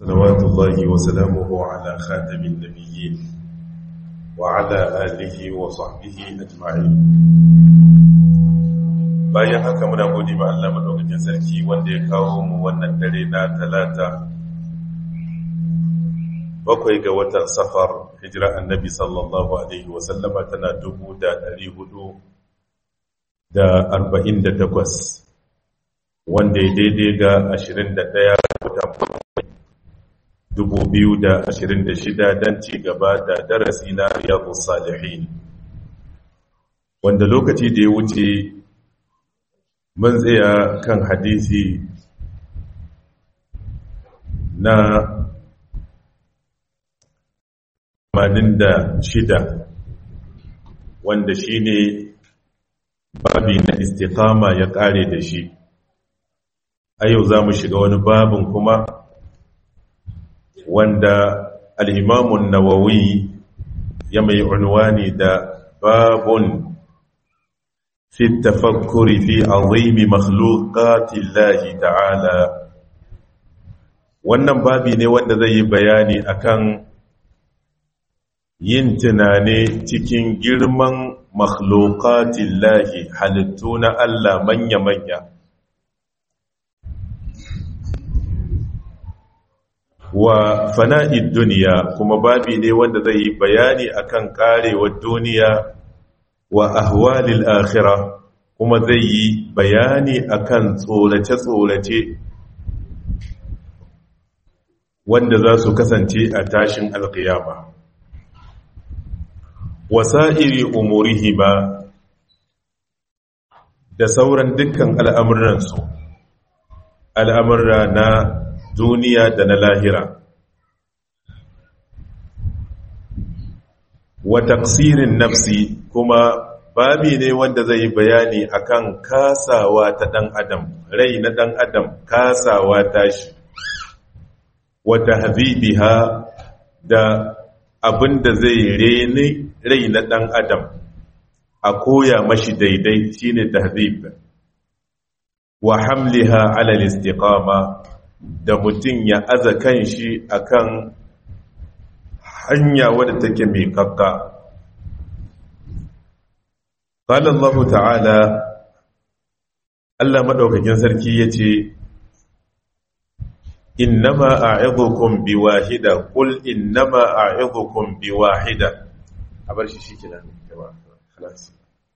صلوات الله وسلامه على خاتم النبيين وعلى آله وصحبه أجمعين bayan haka muna gode ma Allah madaukakin sarki wanda ya kawo mu wannan dare na talata bakwai ga watan safar hijira annabi sallallahu alaihi wasallama tana dubu da ɗari hudu da arba'in da takwas wanda ya daidai ga ashirin da ɗaya watan dubu biyu da ashirin da shida don ci gaba da darasi na riyadu salihin wanda lokaci da ya wuce mun tsaya kan hadisi na shida, wanda shi ne babi na istiqama ya kare da shi a yau za mu shiga wani babin kuma wanda al'imamun nawawi ya mai unwani da babun في التفكر في عظيم مخلوقات الله ta'ala. wannan babi ne wanda zai yi bayani akan yin tunane cikin girman makhluqatillahi halittu na Allah manya-manya wa fana'id duniya kuma babi ne wanda zai yi bayani akan karewar duniya wa ahwalil akhirah kuma zai yi bayani akan tsorace-tsorace wanda za su kasance a tashin alkiyama wasa'iri umurihi ba da sauran dukkan al'amuransu al'amurra na duniya da na lahira wa taqsirin nafsi kuma babi ne wanda zai yi bayani akan kasawa ta dan adam rai na dan adam kasawa tashi wa tahzibiha da abinda zai rene rai na dan adam a koya mashi daidai shine tahzib wa hamliha ala al-istiqama da mutum ya aza kanshi akan hanya wadda take mai kakka قال الله تعالى Allah madaukakin sarki yace innama a'idhukum biwahida qul innama a'idhukum biwahida abar shi shikenan jama'a خلاص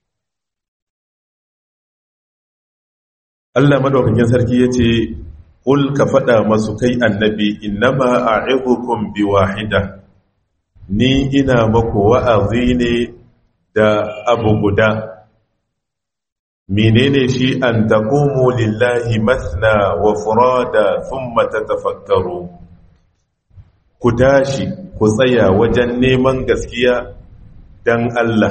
Allah madaukakin sarki yace qul ka fada masu kai annabi innama a'idhukum biwahida ni ina maku wa'azi ne da abu guda menene shi an taqumu lillahi masna wa furada thumma tatafakkaru ku tashi ku tsaya wajen neman gaskiya dan Allah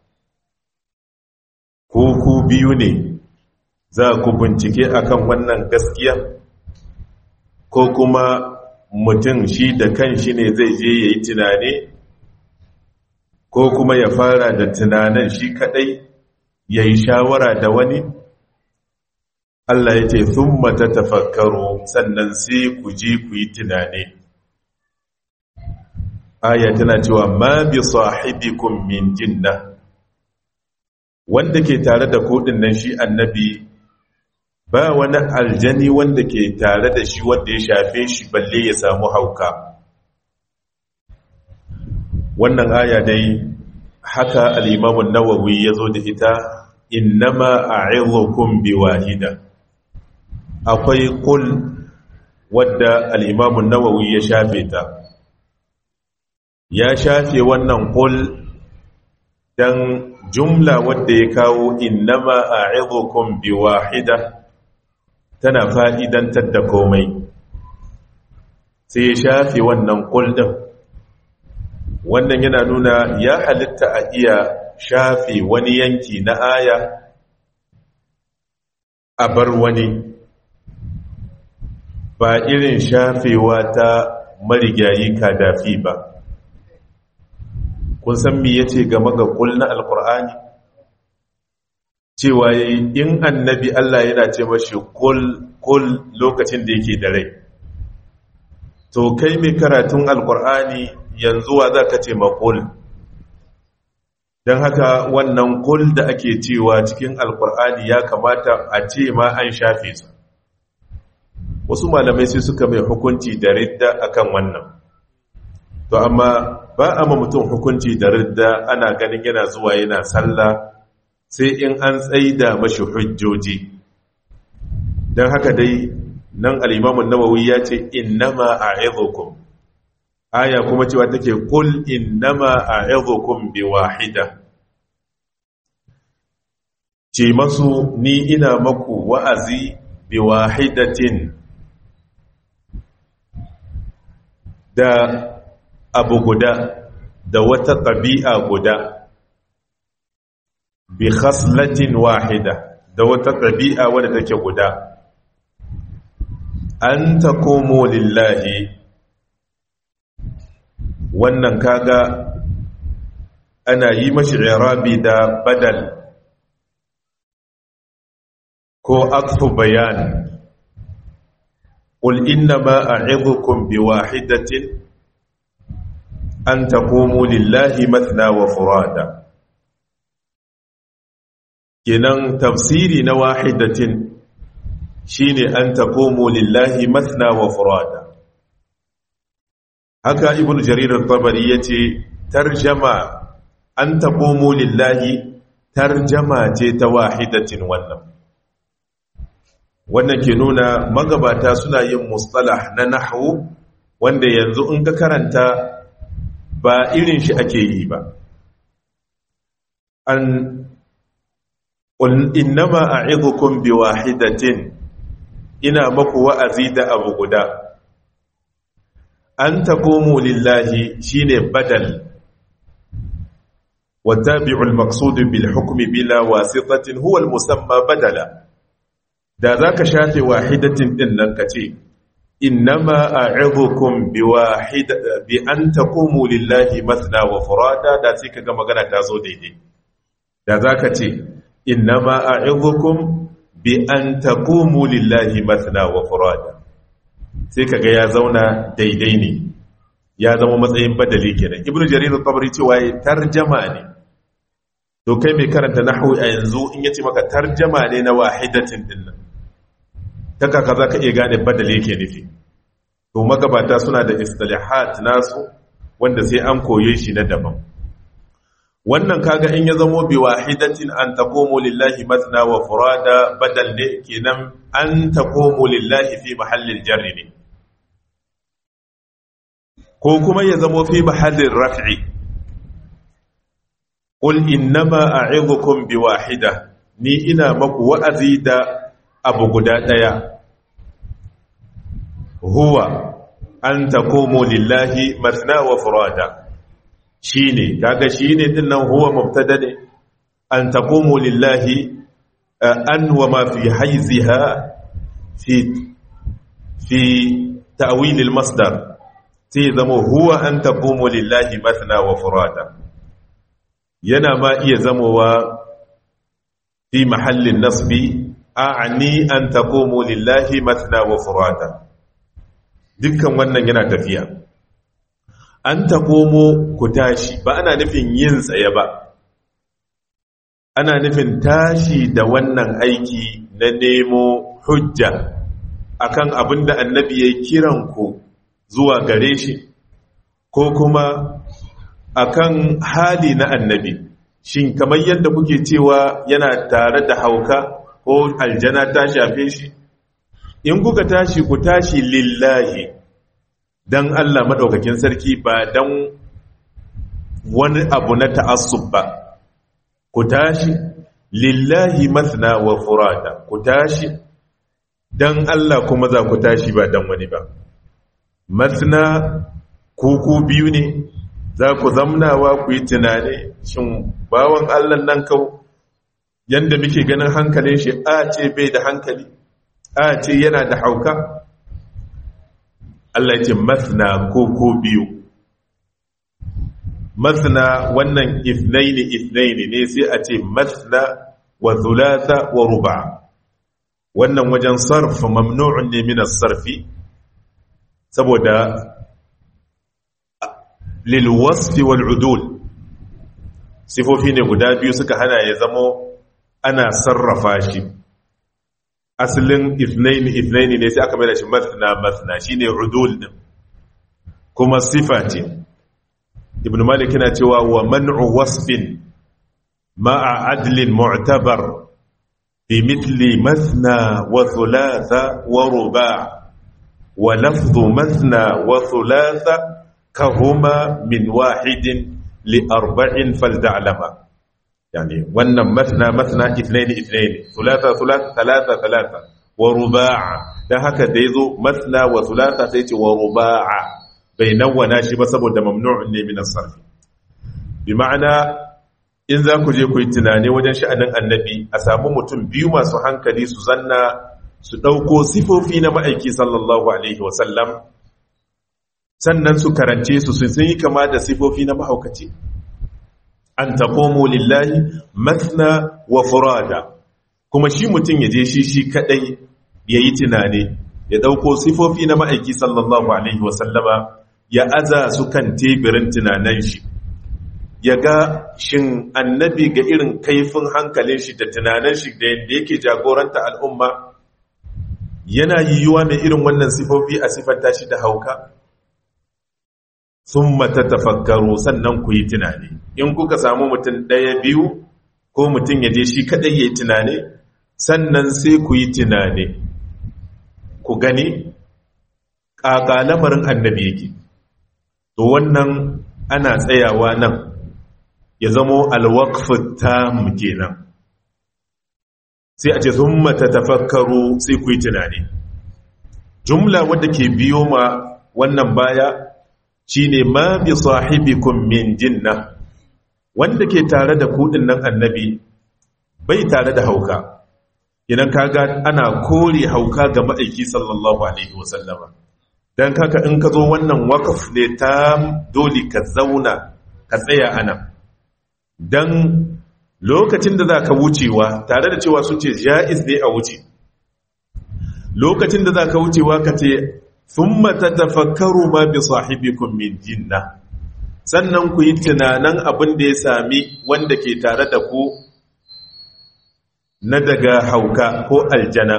ko ku biyu ne za ku bincike akan wannan gaskiya ko kuma mutum shi da kanshi ne zai je yayi tunani ko kuma ya fara da tunanin shi kadai ya yi shawara da wani Allah ya ce sun mata tafakkaru sannan sai ku je ku yi tunani aya tana cewa ma bi sahibikum min jinna wanda ke tare da kodin nan shi annabi ba wani aljani wanda ke tare da shi wanda ya shafe shi balle ya samu hauka wannan aya dai haka al'imamun nawawi ya zo da ita innama a bi wahida akwai kul wadda al'imamun nawawi ya shafe ta ya shafe wannan kul don jumla wadda ya kawo innama a bi wahida tana fa'idantar da komai sai ya shafe wannan kul ɗin wannan yana nuna ya halitta a iya shafe wani yanki na aya a bar wani ba irin shafewa ta marigayi kadafi ba kun san me yace game ga kul na alkur'ani cewa in annabi Allah yana ce mashi kul kul lokacin da yake da rai to kai mai karatun alkur'ani yanzu wa za ka ce makul don haka wannan kul da ake cewa cikin alkur'ani ya kamata a ce ma an shafe su wasu malamai sai suka mai hukunci da ridda akan wannan to amma ba a ma mutum hukunci da ridda ana ganin yana zuwa yana sallah sai in an tsaida mashi hujjoji don haka dai nan al'imamun nawawi ya ce innama a aya kuma cewa take kul innama a bi wahida ce masu ni ina maku wa'azi bi wahidatin da abu guda da wata ɗabi'a guda bi khaslatin wahida da wata ɗabi'a wadda take guda an ta komo lillahi wannan kaga ana yi mashi irabi da badal ko akfu bayan قل إنما أعظكم بواحدة أن تقوموا لله مثنى وفرادا kenan tafsiri na wahidatin shine an taqumu lillahi mathna wa furada haka ibnu jarir at-tabari yace tarjama an taqumu lillahi tarjama ce ta wahidatin wannan wannan ke nuna magabata suna yin mustalah na nahwu wanda yanzu in ka karanta ba irin shi ake yi ba an قل إنما أعظكم بواحدة إنا مكو وأزيد أبو قدا أن تقوموا لله شين بدل والتابع المقصود بالحكم بلا واسطة هو المسمى بدلا da za ka shafe wahidatin ɗin nan ka ce innama a'idhukum bi an taqumu lillahi mathna wa furada da sai ka ga magana ta zo daidai da za ka ce innama a'idhukum bi an taqumu lillahi mathna wa furada sai kaga ya zauna daidai ne ya zama matsayin badali kenan ibnu jarir at-tabari cewa ya tarjama ne to kai mai karanta nahwu a yanzu in yace maka tarjama ne na wahidatin din nan ta kaka zaka iya gane badali yake nufi to magabata suna da istilahat nasu wanda sai an koye shi na daban wannan kaga in ya zamo bi wahidatin an taqumu lillahi matna wa furada badal ne kenan an taqumu lillahi fi mahallil jarri ne ko kuma ya zamo fi mahallin raf'i qul innama a'idhukum bi wahida ni ina maku wa'azi da abu guda daya huwa an taqumu lillahi matna wa furada shine kaga shine din nan huwa mubtada ne an taqumu lillahi an wa ma fi hayziha fi fi ta'wil al-masdar sai zama huwa an taqumu lillahi mathna wa furada yana ma iya zamowa fi mahallin nasbi a'ni an taqumu lillahi mathna wa furada dukkan wannan yana tafiya an taƙomo ku tashi ba ana nufin yin tsaye ba ana nufin tashi da wannan aiki na nemo hujja akan abin da annabi ya kiran ku zuwa gare shi ko kuma akan hali na annabi shin kamar yadda kuke cewa yana tare da hauka ko aljana ta shafe shi in kuka tashi ku tashi lillahi don Allah maɗaukakin sarki ba don wani abu na ta'assub ba ku tashi lillahi masna wa furada ku tashi don Allah kuma za ku tashi ba don wani ba masna kuku biyu ne za ku zamnawa ku yi tunani shin bawan Allah nan kau yadda muke ganin hankalin shi a ce bai da hankali a ce yana da hauka Allah ce masna ko ko biyu masna wannan ithnaini ithnaini ne sai a ce masna wa thulatha wa ruba' wannan wajen sarf mamnu'un ne min as-sarfi saboda lil wasfi wal udul sifofi ne guda biyu suka hana ya zamo ana sarrafa shi asalin ithnaini ithnaini ne sai aka mai da shi mathna mathna shine udul din kuma sifa ce ibn malik yana cewa wa man'u wasfin ma'a adlin mu'tabar bi mithli mathna wa thulatha wa ruba' wa lafdhu mathna wa thulatha kahuma min wahidin li arba'in falda'lama yani wannan mathna mathna ithnain ithnain thulatha thulatha thalatha thalatha wa ruba'a dan haka da yazo mathna wa thulatha sai ce wa ruba'a bai nawwana shi ba saboda mamnu'un ne min as-sarf bi ma'ana in za ku je ku yi tunani wajen sha'anin annabi a samu mutum biyu masu hankali su zanna su ɗauko sifofi na ma'aiki sallallahu alaihi wasallam sannan su karance su sun yi kama da sifofi na mahaukaci an taƙomo lillahi mathna wa furada kuma shi mutum ya je shi shi kaɗai ya yi tunani ya ɗauko sifofi na ma'aiki sallallahu alaihi wasallama ya aza su kan tebirin tunanan shi ya ga shin annabi ga irin kaifin hankalin shi da tunanan shi da yadda yake jagoranta al'umma yana yiwuwa mai irin wannan sifofi a sifanta shi da hauka sun mata tafakkaru sannan ku yi tunani in kuka samu mutum ɗaya biyu ko mutum ya je shi kaɗai ya yi tunani sannan sai ku yi tunani ku gani ƙaƙa lamarin annabi yake to wannan ana tsayawa nan ya zamo alwakfin tam kenan sai a ce sun mata tafakkaru sai ku yi tunani jumla wadda ke biyo ma wannan baya shine ma bi sahibikum min jinna wanda ke tare da kudin nan annabi bai tare da hauka idan kaga ana kore hauka ga ma'aiki sallallahu alaihi wasallama dan kaka in ka zo wannan wakaf ne ta dole ka zauna ka tsaya ana dan lokacin da za ka wucewa tare da cewa sun ce ja'iz ne a wuce lokacin da za ka wucewa ka ce sun mata tafakkaru ma bi sahibikun min jinna sannan ku yi tunanan abin da ya sami wanda ke tare da ku na daga hauka ko aljana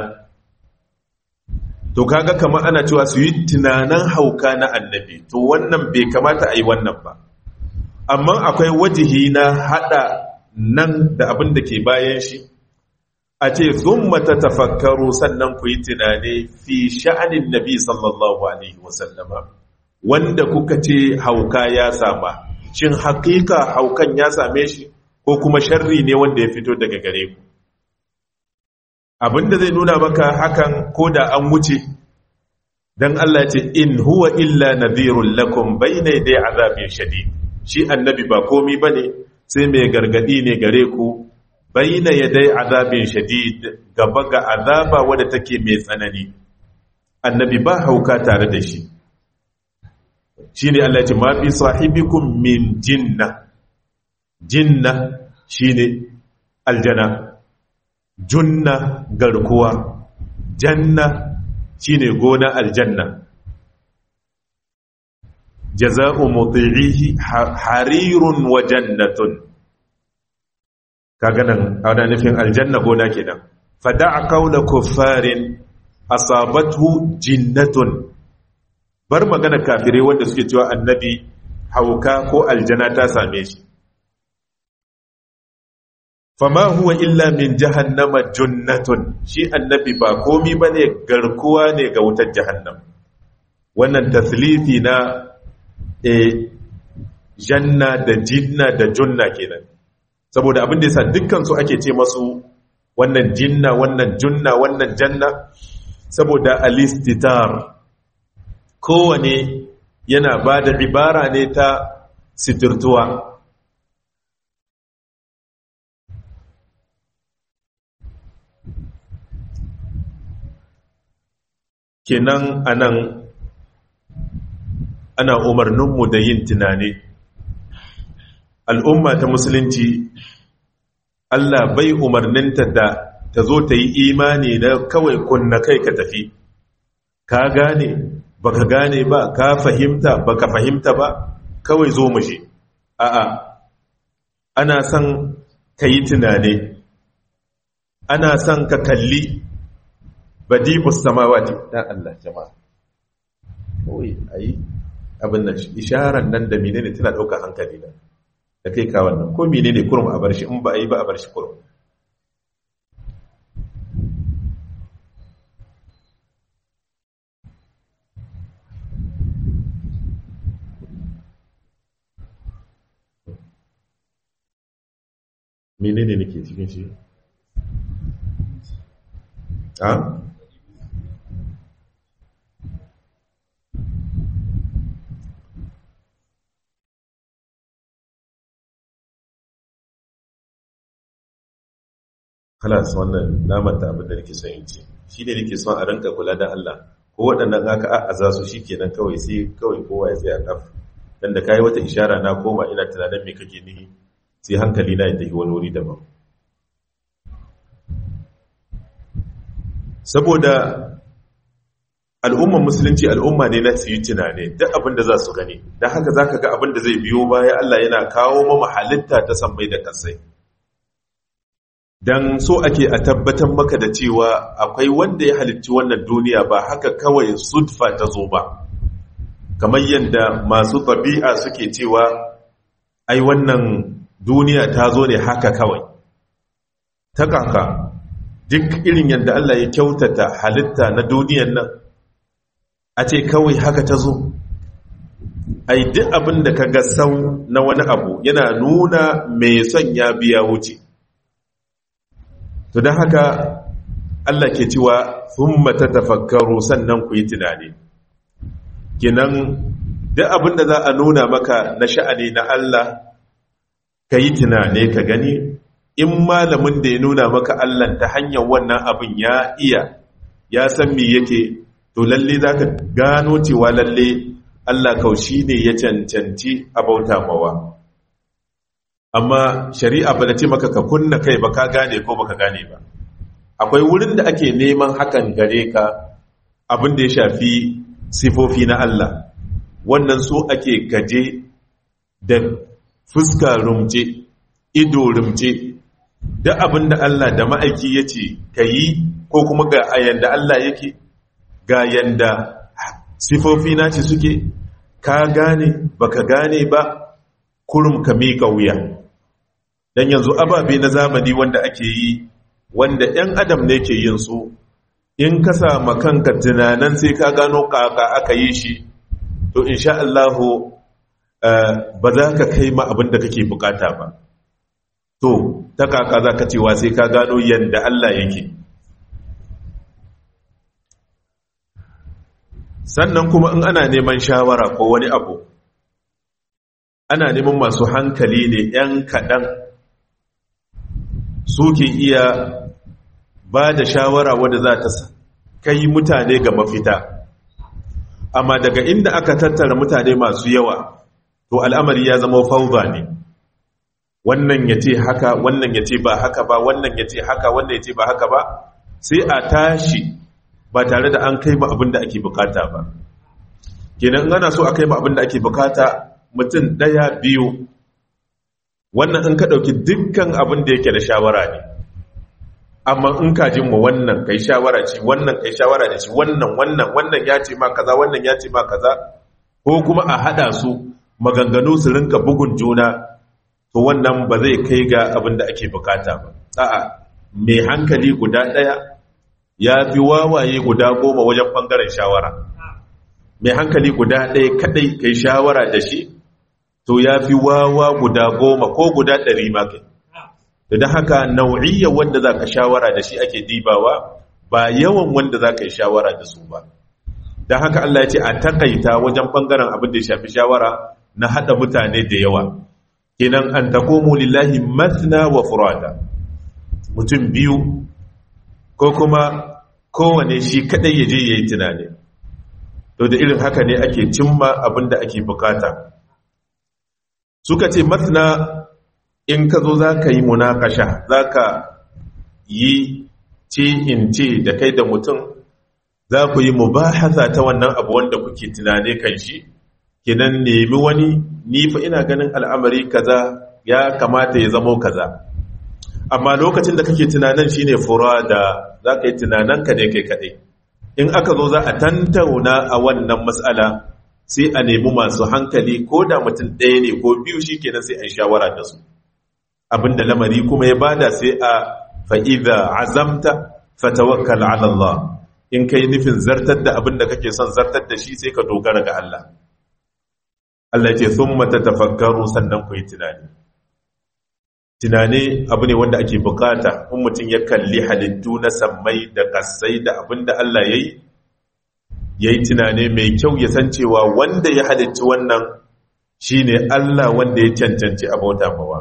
to kaga kamar ana cewa su yi tunanan hauka na annabi to wannan bai kamata a yi wannan ba amma akwai wajihi na hada nan da abin da ke bayan shi a ce mata tafakkaru sannan ku yi tunani fi sha'anin nabi sallallahu alaihi wasallama wanda kuka ce hauka ya sama shin hakika haukan ya same shi ko kuma sharri ne wanda ya fito daga gare ku abinda zai nuna maka hakan ko da an wuce dan Allah ce in huwa illa nadhirul lakum bayna yaday azabin shadid shi annabi ba komi bane sai mai gargadi ne gare ku baina yadai azabin shadid gaba ga azaba wadda take mai tsanani annabi ba hauka tare da shi shine Allah ya ce ma bi sahibikum min jinna jinna shine aljana junna garkuwa janna shine gona aljanna jaza'u muti'ihi harirun wa jannatun kaga nan ana nufin aljanna gona kenan fada'a qawla kuffarin asabathu jinnatun bar magana kafirai wanda suke cewa annabi hauka ko aljana ta same shi fama huwa illa min jahannama junnatun shi annabi ba komi bane garkuwa ne ga wutar jahannam wannan taslifi na e janna da jinna da junna kenan saboda abin da yasa dukkan su ake ce masu wannan jinna wannan junna wannan janna saboda alistitar kowane yana ba da ibara ne ta sitirtuwa kenan anan ana umarninmu da yin tunani al'umma ta musulunci Allah bai umarninta da ta zo ta yi imani na kawai kunna kai ka tafi ka gane baka gane ba ka fahimta baka fahimta ba kawai zo mu je a'a ana son ka yi tunane ana son ka kalli badibus samawati dan Allah jama'a kawai ayi abin nan isharar nan da menene tana daukar hankali na da kai ka wannan ko menene kurum a bar shi in ba a yi ba a bar shi kurum menene nake cikin shi a halas wannan namanta abin da nake son yin ce shi ne nake son a ranka kula da Allah ko waɗannan aka a'aza su shi kenan kawai sai kawai kowa ya tsaya kaf dan da kai wata ishara na koma ina tunanin me kake nihi sai hankali na ya tafi wani wuri daban saboda al'umman musulunci al'umma ne na su yi tunane duk abin da za su gani don haka za ka ga abin da zai biyo baya Allah yana kawo mama halitta ta sammai da kasai don so ake a tabbatar maka da cewa akwai wanda ya halitti wannan duniya ba haka kawai sudfa ta zo ba kamar yadda masu ɗabi'a suke cewa ai wannan duniya ta zo ne haka kawai ta kaka duk irin yadda Allah ya kyautata halitta na duniyan nan a ce kawai haka ta zo ai duk abin da ka ga sau na wani abu yana nuna mai son ya biya wuce to don haka Allah ke cewa sun mata tafakkaru sannan ku yi tunani kinan duk abin da za a nuna maka na sha'ani na Allah ka yi tunane ka gani in malamin da ya nuna maka Allah ta hanyar wannan abin ya iya ya san me yake to lalle za ka gano cewa lalle Allah kaushi ne ya cancanci a bauta mawa amma shari'a ba da ce maka ka kunna kai ba ka gane ko baka gane ba akwai wurin da ake neman hakan gare ka abin da ya shafi sifofi na Allah wannan so ake gaje da fuska rumce ido rumce da abin da Allah da ma'aiki ya ce ka yi ko kuma ga yanda Allah yake ga yanda sifofi na ce suke ka gane baka gane ba kurum ka miƙa wuya don yanzu ababe na zamani wanda ake yi wanda 'yan adam ne ke yin su in ka sama kanka tunanan sai ka gano kaka aka yi shi to insha Allahu ba za ka kai ma abin da kake bukata ba to ta kaka za ka cewa sai ka gano yadda Allah yake sannan kuma in ana neman shawara ko wani abu ana neman masu hankali ne 'yan kaɗan suke iya ba da shawara wadda za ta kai mutane ga mafita amma daga inda aka tattara mutane masu yawa to al'amari ya zama fauza ne wannan ya ce haka wannan ya ce ba haka ba wannan ya ce haka wannan ya ce ba haka ba sai a tashi ba tare da an kai ba abin da ake bukata ba kenan ana so a kai ba abin da ake bukata mutum ɗaya biyu wannan in ka ɗauki dukkan abin da yake da shawara ne amma in ka jin mu wannan kai shawara ce wannan kai shawara da shi wannan wannan wannan ya ce ma kaza wannan ya ce ma kaza ko kuma a hada su maganganu su rinka bugun juna to wannan ba zai kai ga abin da ake bukata ba a'a mai hankali guda daya ya fi wawaye guda goma wajen bangaren shawara mai hankali guda daya kadai kai shawara da shi to ya fi wawa guda goma ko guda ɗari ma kai da haka nau'iyyar wanda za ka shawara da shi ake dibawa ba yawan wanda za ka yi shawara da su ba don haka Allah ya ce a takaita wajen ɓangaren abin da ya shafi shawara na haɗa mutane da yawa kenan an takomu lillahi mathna wa furada mutum biyu ko kuma kowane shi kaɗai ya je ya yi tunani to da irin haka ne ake cimma abin da ake bukata suka ce mathna in ka zo za ka yi munakasha za ka yi ce in ce da kai da mutum za ku yi mubahasa ta wannan abu wanda kuke tunane kan shi kinan nemi wani ni fa ina ganin al'amari kaza ya kamata ya zamo kaza amma lokacin da kake tunanan shine fura da za ka yi tunananka ne kai kaɗai in aka zo za a tantauna a wannan matsala sai a nemi masu hankali ko da mutum ɗaya ne ko biyu shi kenan sai a yi shawara da su abinda lamari kuma ya bada sai a fa'iza azamta fatawakkal ala Allah in kai nufin zartar da abinda kake son zartar da shi sai ka dogara ga Allah Allah ce sun mata tafakkaru sannan ku yi tunani tunani abu ne wanda ake bukata in mutum ya kalli halittu na sammai da kasai da abinda Allah ya yi ya yi tunani mai kyau ya san cewa wanda ya halitti wannan shi ne Allah wanda ya cancanci abauta mawa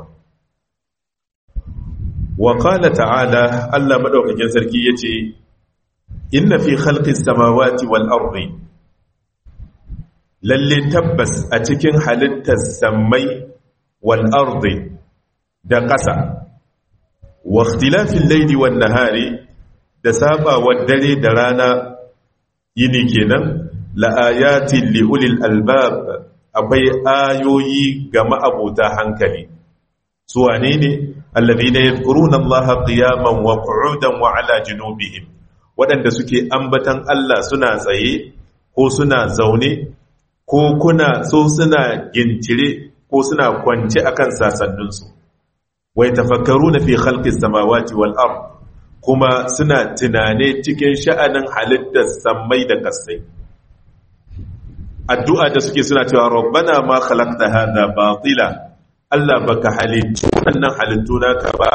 wa qala ta'ala Allah madaukakin sarki yace inna fi khalqis samawati wal ardi lalle tabbas a cikin halittar sammai wal ardi da ƙasa wa ikhtilafil layli wan nahari da sabawar dare da rana yini kenan la ayatin li ulil albab akwai ayoyi ga ma'abuta hankali su wane ne alladhina yadhkuruna allaha qiyaman wa qu'udan wa ala junubihim waɗanda suke ambatan Allah suna tsaye ko suna zaune ko kuna so suna gintire ko suna kwance akan sasanninsu wai tafakkaruna fi khalqis samawati wal ard kuma suna tunane cikin sha'anin halittar sammai da kasai addu'a da suke suna cewa rabbana ma khalaqta hadha batila Allah baka halittu wannan halittu naka ba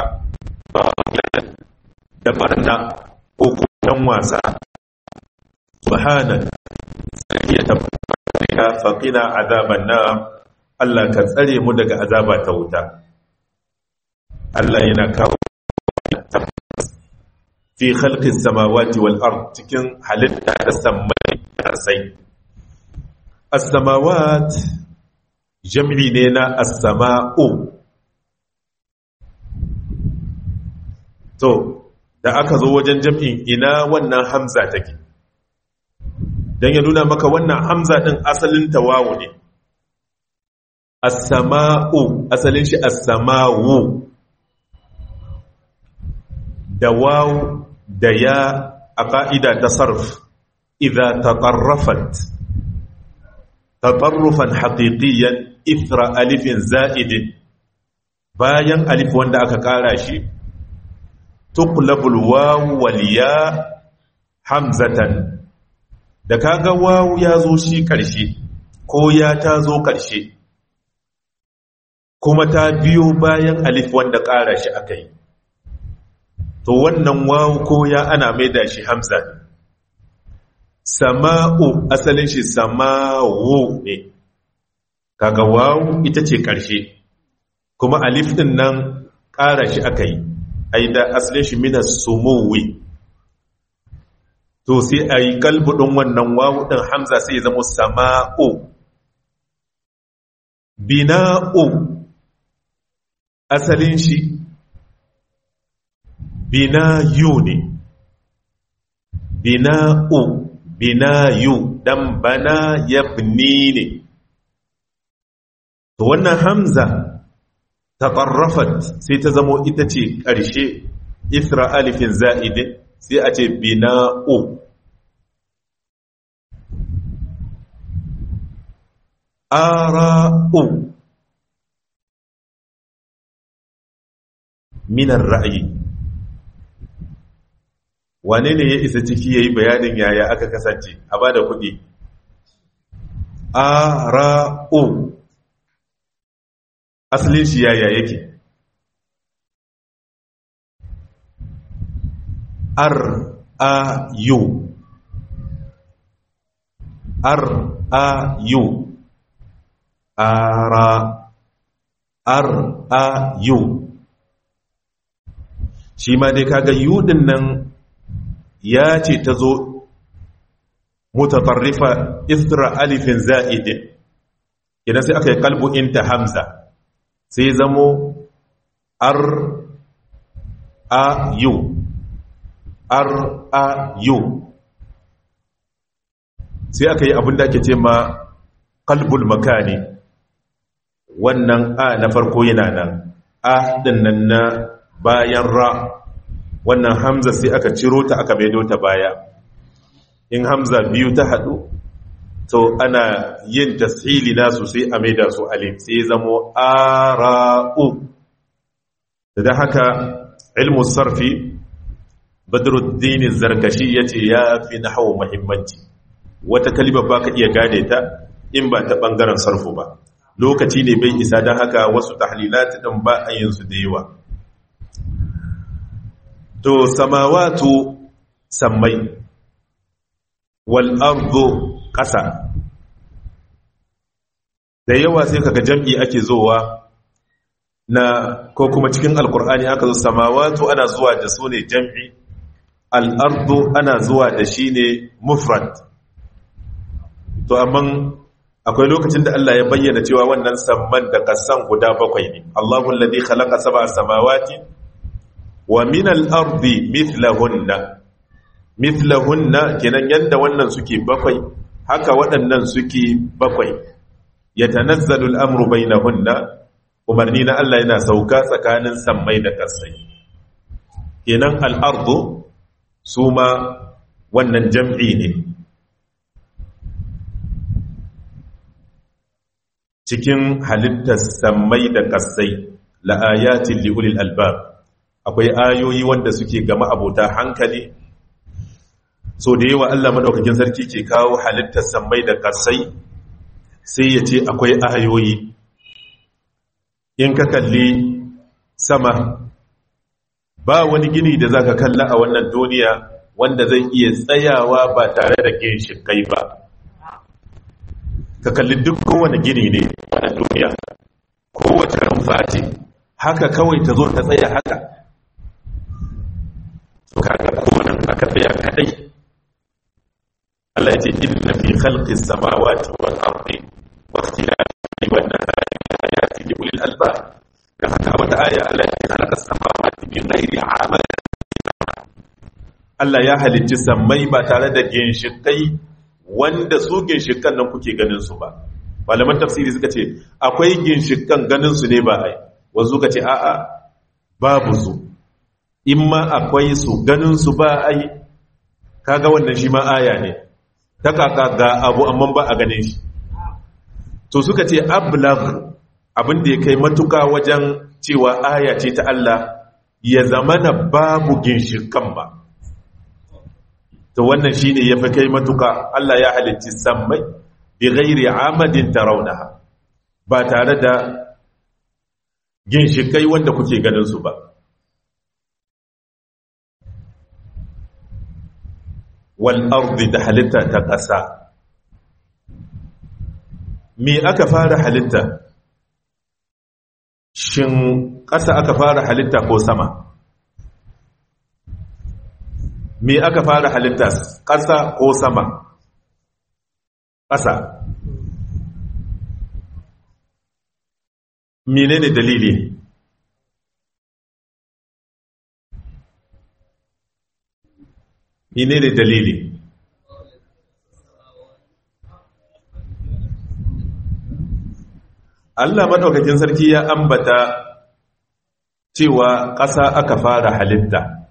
da barna ko dan wasa subhanak ya tabbata faqina azaban nar Allah ka tsare mu daga azaba ta wuta Allah yana kawo fi khalqis samawati wal ard cikin halitta da sammai da sai as-samawat jam'i ne na as-sama'u to da aka zo wajen jam'in ina wannan hamza take dan ya nuna maka wannan hamza din asalin tawawu ne as-sama'u asalin shi as-sama'u da waw da ya a ƙa'ida ta sarf idha tatarrafat tatarrufan haqiqiyan ithra alifin za'idin bayan alif wanda aka ƙara shi tuqlabul waw wal ya hamzatan da kaga waw ya zo shi ƙarshe ko ya ta zo ƙarshe kuma ta biyo bayan alif wanda ƙara shi aka yi to wannan wawu ko ya ana maida shi hamza sama'u asalin shi sama'u ne kaga wawu ita ce ƙarshe kuma alif din nan ƙara shi aka yi ai da asalin shi mina sumuwi to sai a yi kalbudin wannan wawu ɗin hamza sai ya zama sama'u bina'u asalin shi binayu ne bina'u binayu dan bana yabni ne to wannan hamza taqarrafat sai ta zamo ita ce ƙarshe isra alifin za'idin sai a ce bina'u ara'u minar ra'ayi wane ne ya isa ciki ya yi bayanin yaya aka kasance a ba da kuɗi ara'u asalin shi yaya yake ar a yu ar a yu ara ar a yu shi ma dai kaga yudin nan ya ce ta zo mutatarrifa isra alifin za'idin idan sai aka yi kalbu inta hamza sai zamo ar a yu ar a yu sai aka yi abin da ake ce ma kalbul makani wannan a na farko yana nan a din nan na bayan ra wannan hamza sai aka ciro ta aka maido ta baya in hamza biyu ta haɗu to ana yin tasiri nasu sai a maida su alif sai zamo ara'u da haka ilmu sarfi badruddin zarkashi yace ya fi nahwu muhimmanci wata kalima ba ka iya gane ta in ba ta bangaren sarfu ba lokaci ne bai isa don haka wasu tahlilat din ba a yin su da yawa to samawatu sammai wal ardu ƙasa da yawa sai kaga jam'i ake zowa na ko kuma cikin alkur'ani aka zo samawatu ana zuwa da su ne jam'i al'ardu ana zuwa da shi ne mufrad to amma akwai lokacin da Allah ya bayyana cewa wannan samman da kasan guda bakwai ne Allahu alladhi khalaqa sab'a samawati wa min al-ardi mithlahunna mithlahunna kenan yanda wannan suke bakwai haka waɗannan suke bakwai yatanazzalu al-amru bainahunna umarni na Allah yana sauka tsakanin sammai da kasai kenan al-ardu suma wannan jam'i ne cikin halittar sammai da kasai la'ayatin li'ulil albab akwai ayoyi wanda suke gama abota hankali so da yawa Allah madaukakin sarki ke kawo halittar sammai da kasai sai ya ce akwai ayoyi in ka kalli sama ba wani gini da zaka kalla a wannan duniya wanda zai iya tsayawa ba tare da ginshikai ba ka kalli duk kowane gini ne a duniya kowace rumfa ce haka kawai ta zo ta tsaya haka kaga kowane aka tsaya kadai Allah ya ce inna fi khalqis samawati wal ardi wa ikhtilafi wan nahari ayatin li ulil albab da haka wata aya Allah ya khalaqa samawati min ghairi amal Allah ya halicci sammai ba tare da ginshikai wanda su ginshikan nan kuke ganin su ba malaman tafsiri suka ce akwai ginshikan ganin su ne ba ai wanzu ka ce a'a babu su in ma akwai su ganin su ba ai kaga wannan shi ma aya ne ta kaka ga abu amma ba a ganin shi to suka ce ablag abin da ya kai matuka wajen cewa aya ce ta Allah ya zamana babu ginshikan ba to wannan shine yafi kai matuka Allah ya halicci sammai bi ghairi amadin tarawnaha ba tare da ginshikai wanda kuke ganin su ba wal ardi da halitta ta ƙasa me aka fara halitta shin ƙasa aka fara halitta ko sama me aka fara halitta ƙasa ko sama ƙasa menene dalili menene dalili Allah madaukakin sarki ya ambata cewa ƙasa aka fara halitta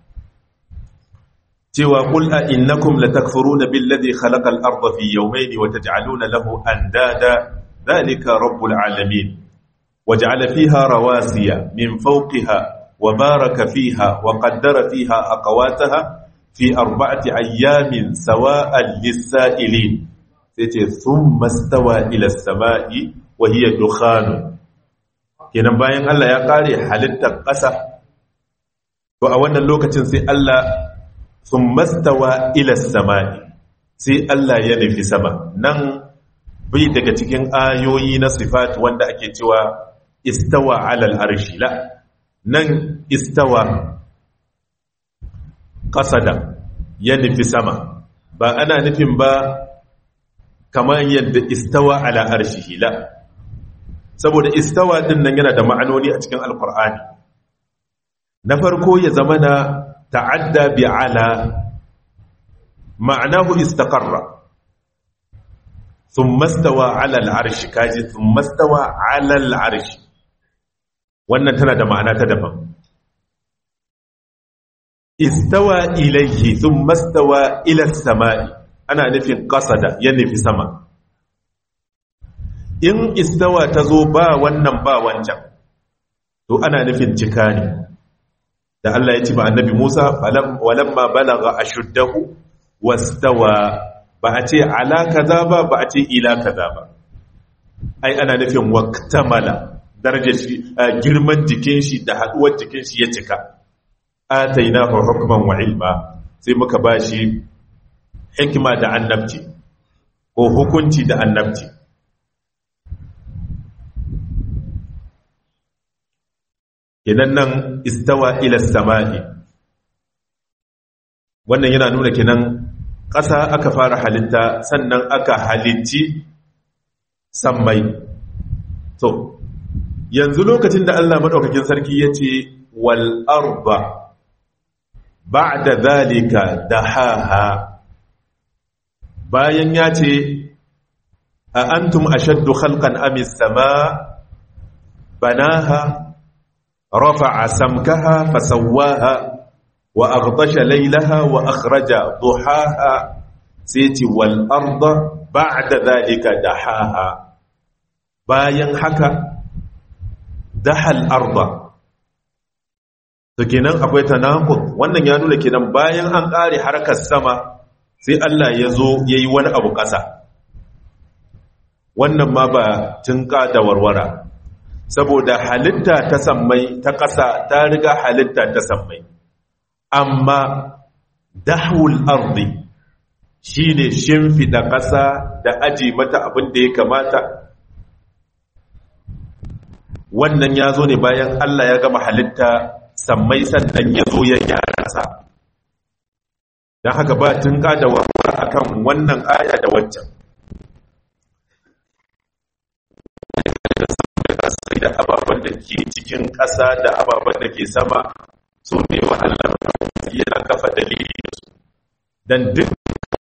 cewa qul a innakum latakfuruna billadhi khalaqal arda fi yawmayn wa taj'aluna lahu andada dhalika rabbul alamin waj'ala fiha rawasiya min fawqiha wa baraka fiha wa qaddara fiha aqwataha fi arba'ati ayyamin sawa'an lis-sa'ilin sai ce thumma stawa ila as-sama'i wa hiya dukhan kenan bayan Allah ya kare halittar ƙasa to a wannan lokacin sai Allah thumma stawa ila as-sama'i sai Allah ya nufi sama nan bai daga cikin ayoyi na sifat wanda ake cewa istawa alal arshi la nan istawa kasada ya nufi sama ba ana nufin ba kamar yadda istawa ala arshihi la saboda istawa din nan yana da ma'anoni a cikin alkur'ani na farko ya zama na ta'adda bi ala ma'anahu istaqarra thumma stawa ala al-arshi kaji thumma stawa ala al-arshi wannan tana da ma'ana ta daban istawa ilayhi thumma stawa ila as-sama'i ana nufin qasada ya nufi sama in istawa ta zo ba wannan ba wancan to ana nufin cika ne da Allah ya ce ma annabi Musa walamma balagha ashuddahu wastawa ba a ce ala kaza ba ba a ce ila kaza ba ai ana nufin waqtamala darajar shi girman jikin shi da haduwar jikin shi ya cika atainahu hukman wa ilma sai muka bashi hikima da annabci ko hukunci da annabci kenan nan istawa ila sama'i wannan yana nuna kenan ƙasa aka fara halitta sannan aka halicci sammai to yanzu lokacin da Allah madaukakin sarki yace wal arba ba'da zalika dahaha bayan yace a antum ashaddu khalqan amis sama banaha رفع سمكها فسواها وأغطش ليلها وأخرج ضحاها سيتي والأرض بعد ذلك دحاها bayan haka dahal arda to kenan akwai tanaqud wannan ya nuna kenan bayan an kare harkar sama sai Allah ya zo yayi wani abu ƙasa wannan ma ba tinka da warwara saboda halitta ta sammai ta ƙasa ta riga halitta ta sammai amma dahul ardi shine shimfida ƙasa da aji mata abin da ya kamata wannan ya zo ne bayan Allah ya gama halitta sammai sannan ya zo ya gyara ƙasa don haka ba tun da warwara akan wannan aya da waccan sai da ababen da ke cikin ƙasa da ababen da ke sama su ne wa Allah yana kafa dalili su don duk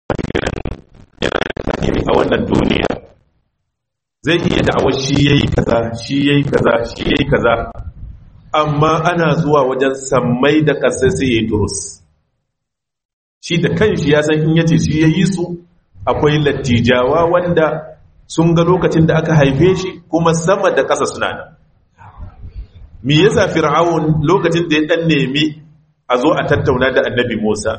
yana a wannan duniya zai iya da'awar shi yayi kaza shi yayi kaza shi yayi kaza amma ana zuwa wajen sammai da ƙasa sai yayi turus shi da kanshi ya san in yace shi yayi su akwai lattijawa wanda sun ga lokacin da aka haife shi kuma sama da ƙasa suna nan me yasa fir'aun lokacin da ya dan nemi a zo a tattauna da annabi Musa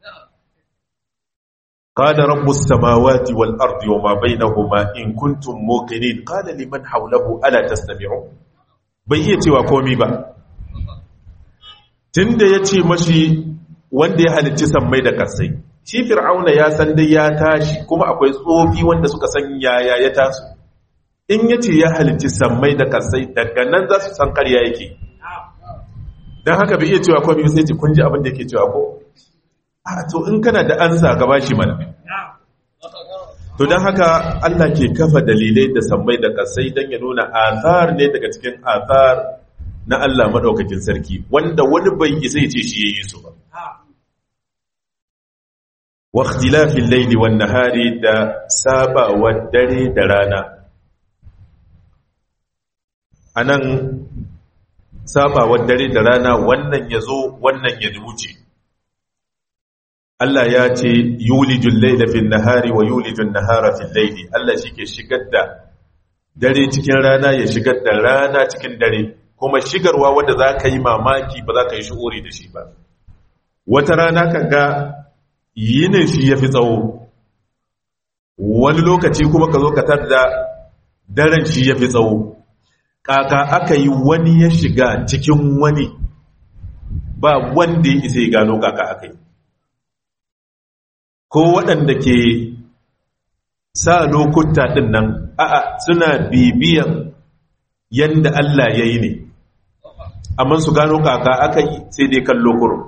qala rabbus samawati wal ardi wama bainahuma in kuntum muqinin qala liman hawlahu ala tastami'un bai iya cewa komai ba tunda yace mashi wanda ya halicci sammai da kasai shi fir'auna ya san dai ya tashi kuma akwai tsofi wanda suka san yaya ya taso in yace ya halicci sammai da kasai daga nan za su san ƙarya yake don haka bai iya cewa komai sai ce kun ji abin da yake cewa ko a to in kana da ansa gaba shi mana to don haka Allah ke kafa dalilai da sammai da kasai don ya nuna athar ne daga cikin athar na Allah madaukakin sarki wanda wani bai isa ya ce shi yayi su ba wa ikhtilafil layli wan nahari da sabawar dare da rana anan sabawar dare da rana wannan yazo wannan ya wuce Allah ya ce yulijul layla fil nahari wa yulijun nahara fil layli Allah shike shigar da dare cikin rana ya shigar da rana cikin dare kuma shigarwa wanda za ka yi mamaki ba za ka yi shi'uri da shi ba wata rana kan ga yinin shi ya fi tsawo wani lokaci kuma ka zo ka da daren shi ya fi tsawo kaka aka yi wani ya shiga cikin wani ba wanda ya isa ya gano kaka aka yi ko waɗanda ke sa lokuta ɗin nan a'a suna bibiyan yanda Allah ya yi ne amma su gano kaka aka yi sai dai kallo kuro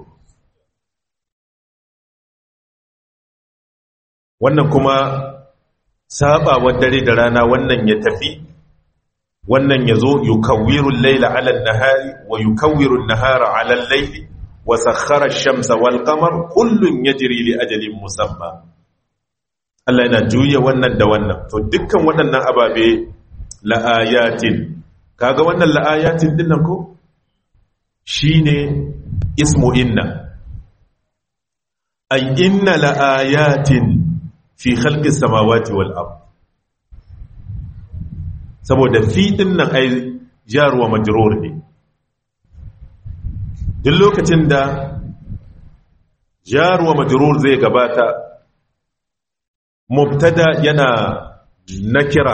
wannan kuma sabawar dare da rana wannan ya tafi wannan ya zo yukawwirul laila ala nahari wa yukawwirun nahara ala laili wa sakhara ash-shamsa wal qamar kullun yajri li ajalin musamma Allah yana juya wannan da wannan to dukkan waɗannan ababe la'ayatin kaga wannan la'ayatin dinnan ko shine ismu inna ay inna la'ayatin fi khalqis samawati wal ard saboda fi dinnan ai jaruwa majrur ne duk lokacin da jaruwa majrur zai gabata mubtada yana nakira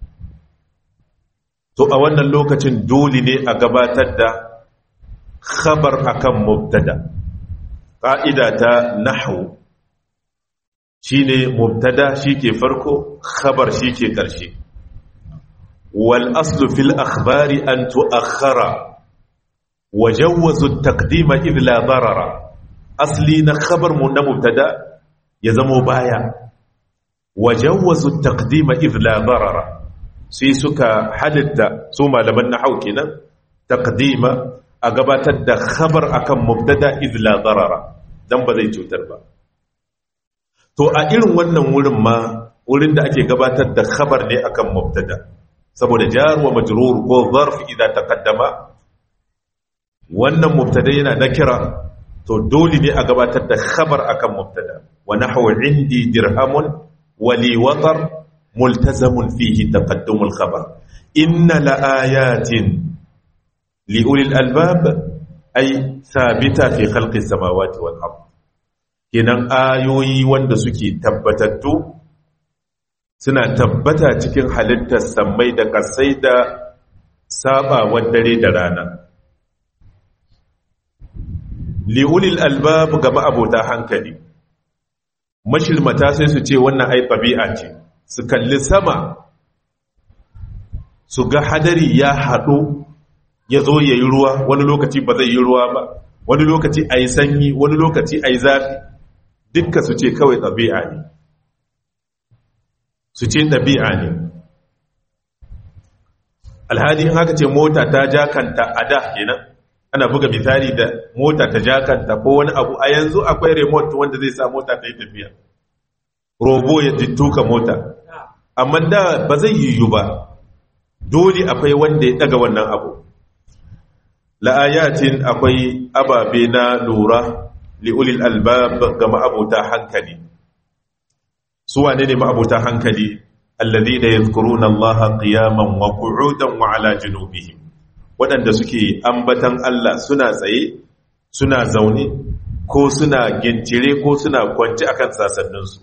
to a wannan lokacin dole ne a gabatar da khabar akan mubtada ƙa'ida ta nahwu shine mubtada shike farko khabar shike ƙarshe wal aslu fil akhbari an tu'akhkhara wajawwazu at-taqdima idh la darara asli na khabar mu na mubtada ya zamo baya wajawwazu at-taqdima idh la darara sai suka halitta su malaman nahwu kenan taqdima a gabatar da khabar akan mubtada idh la darara dan ba zai cutar ba to a irin wannan wurin ma wurin da ake gabatar da khabar ne akan mubtada saboda jar wa majrur ko zarf idan taqaddama wannan mubtada yana nakira to dole ne a gabatar da khabar akan mubtada wa nahwu indi dirhamun wa li watar multazamun fihi taqaddum al khabar inna la ayatin li ulil albab ay thabita fi khalqi samawati wal ard kenan ayoyi wanda suke tabbatattu suna tabbata cikin halittar sammai da kasai da sabawar dare da rana li'ulil albab ga ma'abota hankali mashilmata sai su ce wannan ai ɗabi'a ce su kalli sama su ga hadari ya haɗu ya zo ya yi ruwa wani lokaci ba zai yi ruwa ba wani lokaci a yi sanyi wani lokaci a yi zafi dukka su ce kawai ɗabi'a ne su ce ɗabi'a ne alhali in haka ce mota ta jakanta a da kenan ana buga misali da mota ta jakanta ko wani abu a yanzu akwai remote wanda zai sa mota ta yi tafiya robo ya tuka mota amma da ba zai yiwu ba dole akwai wanda ya daga wannan abu la'ayatin akwai ababe na lura li'ulil albab ga ma'abuta hankali su wane ne ma'abuta hankali alladhina yadhkuruna allaha qiyaman wa qu'udan wa ala junubihim waɗanda suke ambatan Allah suna tsaye suna zaune ko suna gincire ko suna kwanci akan sasanninsu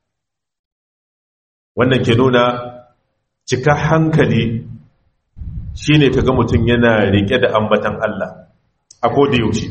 wannan ke nuna cika hankali shine kaga mutum yana rike da ambatan Allah a koda yaushe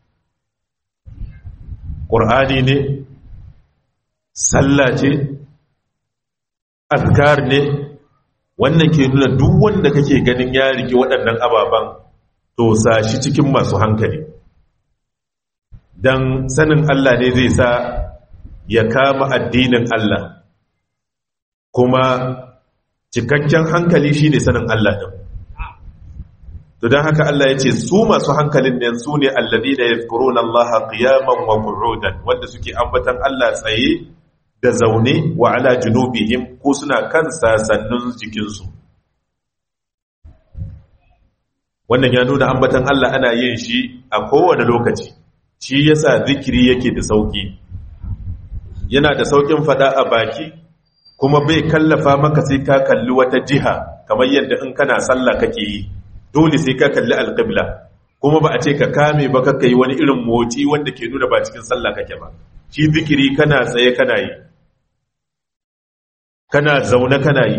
ƙur'ani ne sallah ce azkar ne wannan ke nuna duk wanda kake ganin ya rike waɗannan ababen to shi cikin masu hankali don sanin Allah ne zai sa ya kama addinin Allah kuma cikakken hankali shine sanin Allah din to don haka Allah ya ce su masu hankalin ne su ne allazi da yadhkuruna Allah qiyaman wa qu'udan wanda suke ambatan Allah tsaye da zaune wa ala junubihim ko suna kan sasannin jikinsu wannan ya nuna ambatan Allah ana yin shi a kowane lokaci shi yasa zikiri yake da sauki yana da saukin fada a baki kuma bai kallafa maka sai ka kalli wata jiha kamar yadda in kana sallah kake yi dole sai ka kalli alqibla kuma ba a ce ka kame ba kaka yi wani irin motsi wanda ke nuna ba cikin sallah kake ba shi zikiri kana tsaye kana yi kana zaune kana yi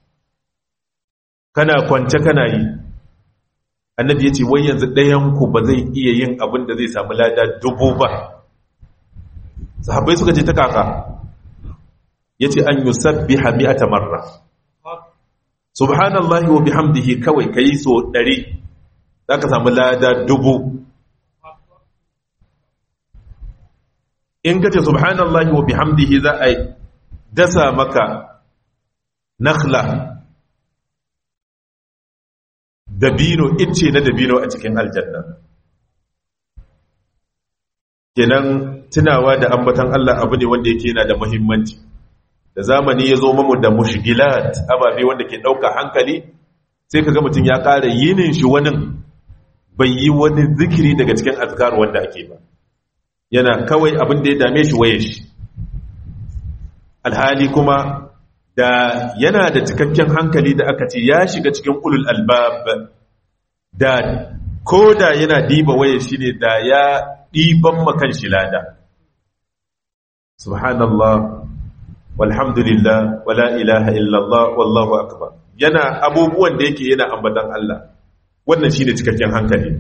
kana kwance kana yi annabi ya ce wai yanzu ɗayanku ba zai iya yin abin da zai samu lada dubu ba sahabbai suka ce ta kaka ya ce an yi sabbi hami'ata marra subhanallahi wa bihamdihi kawai ka yi so ɗari za ka samu lada dubu in ka ce subhanallahi wa bihamdihi za a dasa maka nakhla dabino ice na dabino a cikin aljanna kenan tunawa da ambatan Allah abu ne wanda yake yana da muhimmanci da zamani ya zo mamu da mushgilat ababe wanda ke ɗauka hankali sai ka ga mutum ya ƙara yinin shi wani bai yi wani zikiri daga cikin azkar wanda ake ba yana kawai abin da ya dame shi waye shi alhali kuma da yana da cikakken hankali da aka ce ya shiga cikin ulul albab da ko da yana diba waye shi ne da ya ɗiban makan shi lada subhanallah walhamdulillah wala ilaha illallah wallahu akbar yana abubuwan da yake yana ambatan Allah wannan shine cikakken hankali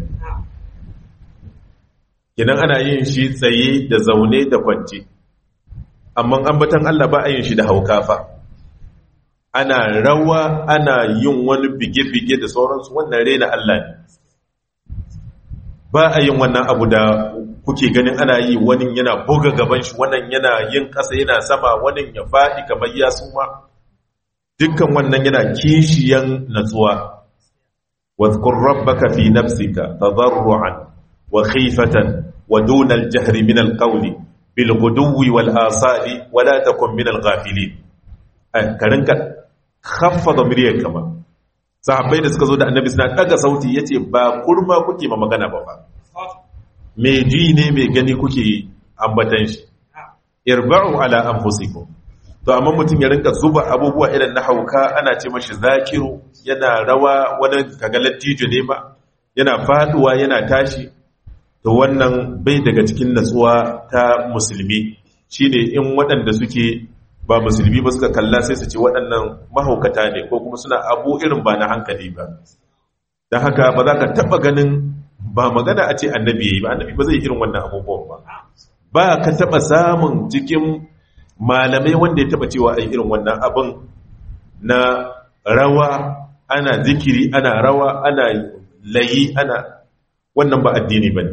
kenan ana yin shi tsaye da zaune da kwance amma ambatan Allah ba a yin shi da haukafa ana rawa ana yin wani bige-bige da sauransu wannan rena Allah ne ba a yin wannan abu da kuke ganin ana yi wani yana buga gaban shi wannan yana yin ƙasa yana sama wani ya faɗi kamar ya suma dukkan wannan yana kishiyan natsuwa wadhkur rabbaka fi nafsika tadarruan wa khifatan wa duna al-jahri min al-qawli bil ghuduwi wal asali wa la takun min al-ghafilin ka rinka khaffada miryar kama sahabbai da suka zo da annabi suna daga sauti yace ba kurma kuke ma magana ba fa me ji ne me gani kuke ambatan shi irba'u ala anfusikum to amma mutum ya rinka zuba abubuwa irin na hauka ana ce mashi zakiru yana rawa wani kaga lattijo ne ba yana faduwa yana tashi to wannan bai daga cikin natsuwa ta musulmi shine in waɗanda suke ba musulmi ba suka kalla sai su ce waɗannan mahaukata ne ko kuma suna abu irin ba na hankali ba don haka ba za ka taɓa ganin ba magana a ce annabi ya yi ba annabi ba zai irin wannan abubuwan ba ba ka taɓa samun cikin malamai wanda ya taɓa cewa a irin wannan abin na rawa ana zikiri ana rawa ana layi ana wannan ba addini ba ne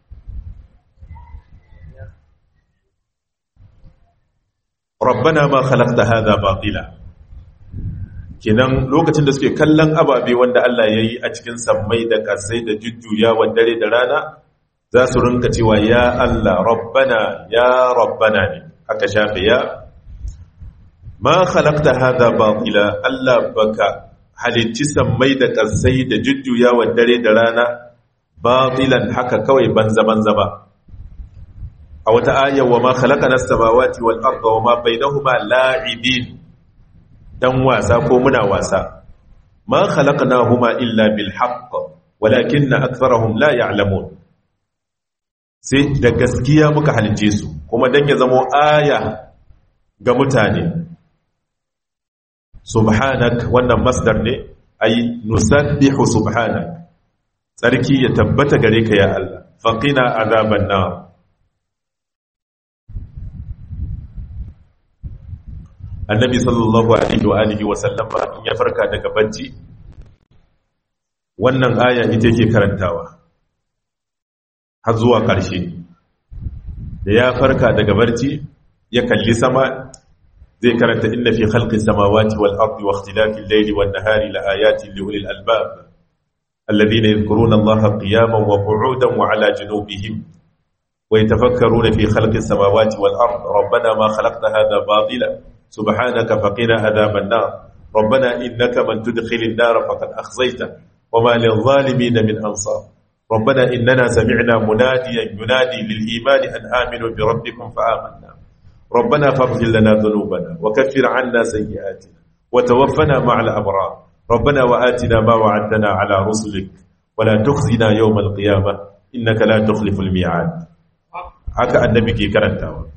rabbana ma khalaqta hadha batila kenan lokacin da suke kallon ababe wanda Allah yayi a cikin sammai da kasai da jujjuyawa dare da rana za su rinka cewa ya Allah rabbana ya rabbana ne aka shafe ya ma khalaqta hadha batila Allah baka halicci sammai da kasai da jujjuyawa dare da rana batilan haka kawai banza banza ba a wata ayar wa ma khalaqana as-samawati wal arda wa ma bainahuma la'ibin dan wasa ko muna wasa ma khalaqnahuma illa bil haqq walakinna aktharahum la ya'lamun sai da gaskiya muka halice su kuma dan ya zamo aya ga mutane subhanak wannan masdar ne ay nusabbihu subhanak tsarki ya tabbata gare ka ya Allah faqina azaban nar annabi sallallahu alaihi wa alihi wa sallama in ya farka daga bacci wannan aya ita yake karantawa har zuwa ƙarshe da ya farka daga barci ya kalli sama zai karanta inna fi khalqis samawati wal ardi wa ikhtilafil layli wan nahari la ayatin li ulil albab alladhina yadhkuruna allaha qiyaman wa qu'udan wa ala junubihim wa yatafakkaruna fi khalqis samawati wal ardi rabbana ma khalaqta hadha batila سبحانك فقنا عذاب النار ربنا إنك من تدخل النار فقد أخزيته وما للظالمين من أنصار ربنا إننا سمعنا مناديا ينادي للإيمان أن آمنوا بربكم فآمنا ربنا فاغفر لنا ذنوبنا وكفر عنا سيئاتنا وتوفنا مع الأبرار ربنا وآتنا ما وعدتنا على رسلك ولا تخزنا يوم القيامة إنك لا تخلف الميعاد هكا النبي كي كرنتاوا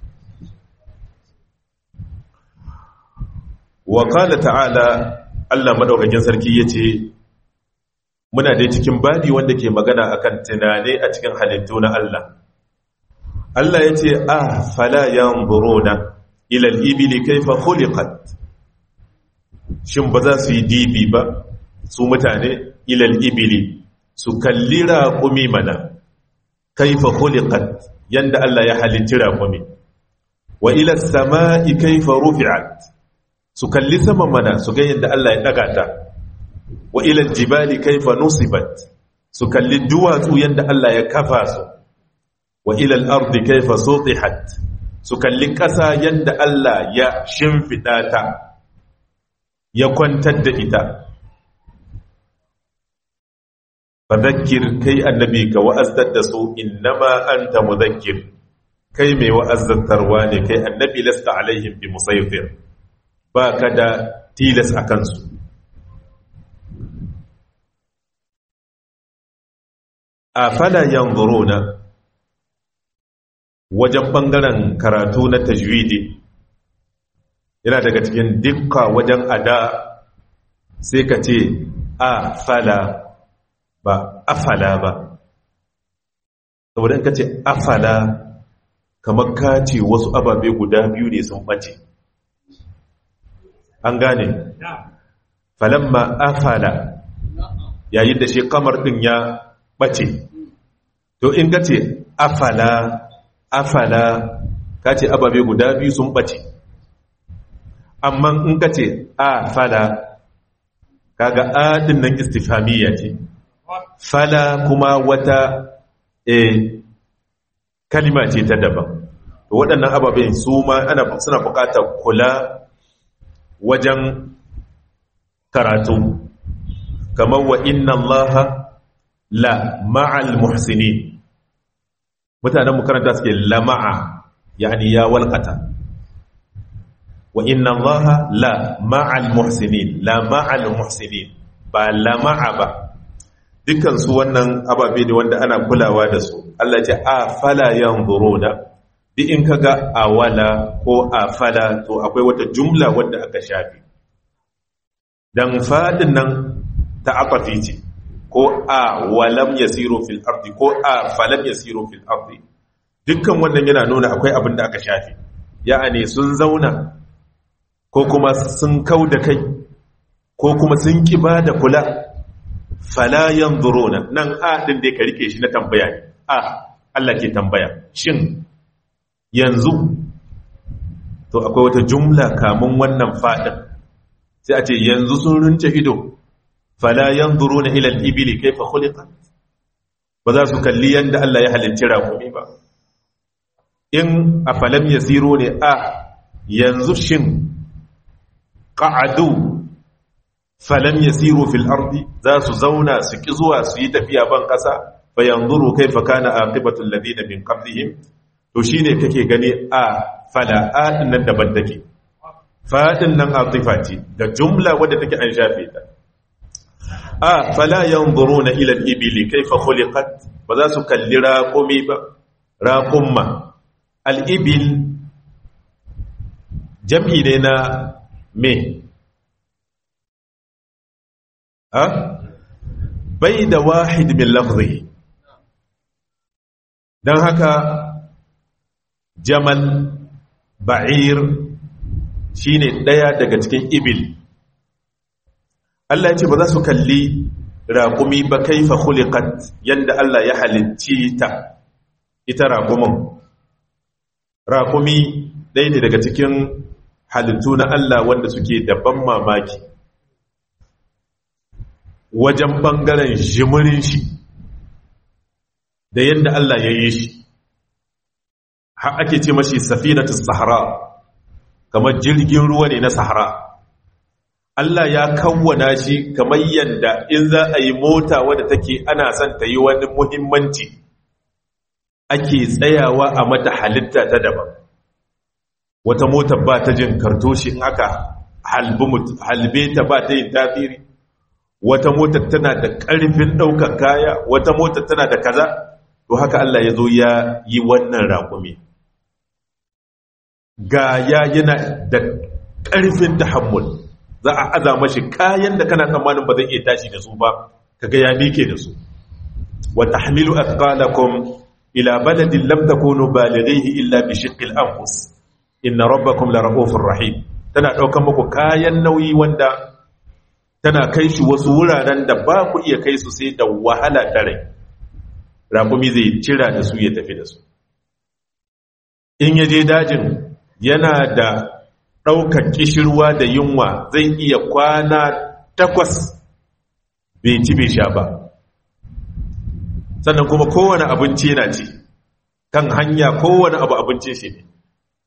wa kala ta'ala Allah madaukakin sarki yace muna dai cikin babi wanda ke magana akan tunane a cikin halittu na Allah Allah yace ah fala yanzuruna ila al-ibli kayfa khuliqat shin ba za su yi dibi ba su mutane ila al-ibli su kalli raƙumi mana kayfa khuliqat yanda Allah ya halitta raƙumi wa ila as-sama'i kayfa rufi'at su kalli saman mana su ga yadda Allah ya daga ta wa ilal jibali kaifa nusibat su kalli duwatsu yadda Allah ya kafa su wa ilal ardi kaifa sutihat su kalli ƙasa yadda Allah ya shimfiɗa ta ya kwantar da ita fadhakkir kai annabi ka wa'azdar da su innama anta mudhakkir kai mai wa'azzantarwa ne kai annabi lasta alaihim bi musaytir ba ka da tilas a kansu afala yanzuruna wajen bangaren karatu na tajwidi yana daga cikin dukka wajen ada sai ka ce afala ba afala ba saboda in ka ce afala kamar ka ce wasu ababe guda biyu ne sun ɓace an gane falamma afala yayin da shi kamar ɗin ya ɓace to in ka ce afala afala ka ce ababe guda biyu sun ɓace amma in ka ce afala kaga adin nan istifhamiyya ce fala kuma wata e kalima ce ta daban waɗannan ababen su ma ana suna buƙatar kula wajen karatu kamar wa inna allaha la ma'al muhsinin mutanen makaranta suke la ma'a yani ya walƙata wa inna allaha la ma'al muhsinin la ma'al muhsinin ba la ma'a ba dukansu wannan ababe ne wanda ana kulawa da su Allah ce a fala yanzuruna duk in kaga awala ko a fala to akwai wata jumla wanda aka shafi dan fadin nan ta aqafi ce ko a walam yasiru fil ardi ko a falam yasiru fil ardi dukkan wannan yana nuna akwai abin da aka shafi ya'ani sun zauna ko kuma sun kau da kai ko kuma sun ki ba da kula fala yanzuruna nan a din da ka rike shi na tambaya ne a Allah ke tambaya shin yanzu to akwai wata jumla kamun wannan fadin sai a ce yanzu sun runce ido fala yanzuruna ila al-ibli kayfa khuliqat ba za su kalli yanda Allah ya halicci rakumi ba in afalam yasiru ne a yanzu shin qa'adu falam yasiru fil ardi za su zauna su ki zuwa su yi tafiya ban kasa fa yanzuru kayfa kana aqibatu alladhina min qablihim to shine kake gani a fala a nan daban take fadin nan atifa ce da jumla wadda take an shafe ta a fala yanzuruna ila al-ibli kayfa khuliqat ba za su kalli raqumi ba raqumma al-ibil jam'i ne na me ha bai da wahid min lafzihi dan haka jamal ba'ir shine daya daga cikin ibil Allah ya ce ba za su kalli raƙumi ba kaifa khuliqat yanda Allah ya halicci ta ita raƙumin raƙumi ɗaya ne daga cikin halittu na Allah wanda suke da ban mamaki wajen ɓangaren jimirin shi da yadda Allah ya yi shi har ake ce mashi safinatus sahara kamar jirgin ruwa ne na sahara Allah ya kawwana shi kamar yadda in za a yi mota wadda take ana son ta yi wani muhimmanci ake tsayawa a mata halitta ta daban wata mota ba ta jin kartoshi in aka halbe ta ba ta yin tafiri wata motar tana da ƙarfin ɗaukar kaya wata motar tana da kaza to haka Allah ya zo ya yi wannan raƙumi ga ya yana da ƙarfin tahammul za a aza mashi kayan da kana tsammanin ba zai iya tashi da su ba kaga ya mike da su wa tahmilu athqalakum ila baladin lam takunu balighihi illa bi shiqqil anfus inna rabbakum la ra'ufur rahim tana daukan muku kayan nauyi wanda tana kai shi wasu wuraren da ba ku iya kai su sai da wahala ta rai raƙumi zai cira da su ya tafi da su in ya je dajin yana da ɗaukar ƙishirwa da yunwa zai iya kwana takwas bai ci bai sha ba sannan kuma kowane abinci yana ci kan hanya kowane abu abincin shi ne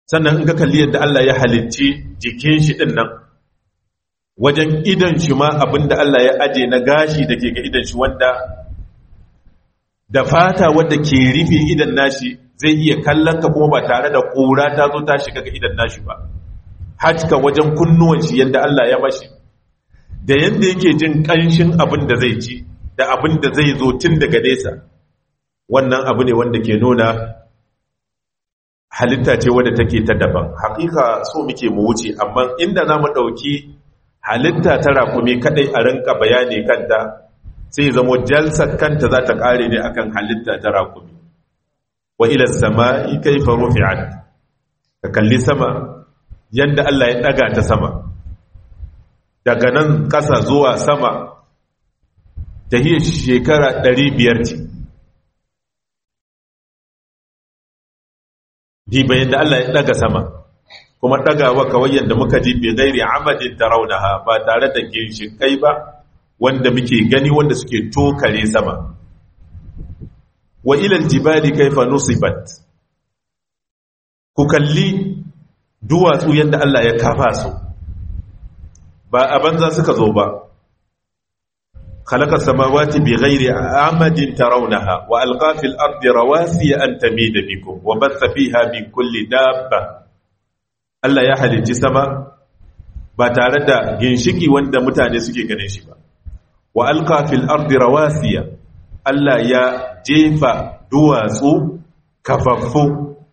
sannan in ka kalli yadda Allah ya halicci jikin shi din nan wajen idan shi ma abinda Allah ya aje na gashi da ke ga idan shi wanda da fata wadda ke rufe idan nashi zai iya kallon ka kuma ba tare da ƙura ta zo ta shiga ga idan nashi ba haka wajen kunnuwan shi yadda Allah ya mashi da yadda yake jin ƙanshin abin da zai ci da abin da zai zo tun daga nesa wannan abu ne wanda ke nuna halitta ce wadda take ta daban hakika so muke mu wuce amma inda za mu ɗauki halitta ta rakumi kadai a rinka bayani kanta sai zamo jalsar kanta za ta ƙare ne akan halitta ta rakumi wa ila sama'i kaifa rufi'at ka kalli sama yanda Allah ya daga ta sama daga nan ƙasa zuwa sama tahiyar shekara 500 ce diba yadda Allah ya daga sama kuma dagawa kawai yadda muka ji bi gairi amadin tarawunaha ba tare da ginshikai ba wanda muke gani wanda suke tokare sama wa ilal jibali kaifa nusibat ku kalli duwatsu yadda Allah ya kafa su ba a banza suka zo ba خلق السماوات بغير عمد ترونها وألقى في الأرض رواسي أن تميد بكم وبث فيها من كل دابة Allah ya halicci sama ba tare da ginshiki wanda mutane suke ganin shi ba wa alqa fil ardi rawasiya Allah ya jefa duwatsu kafaffu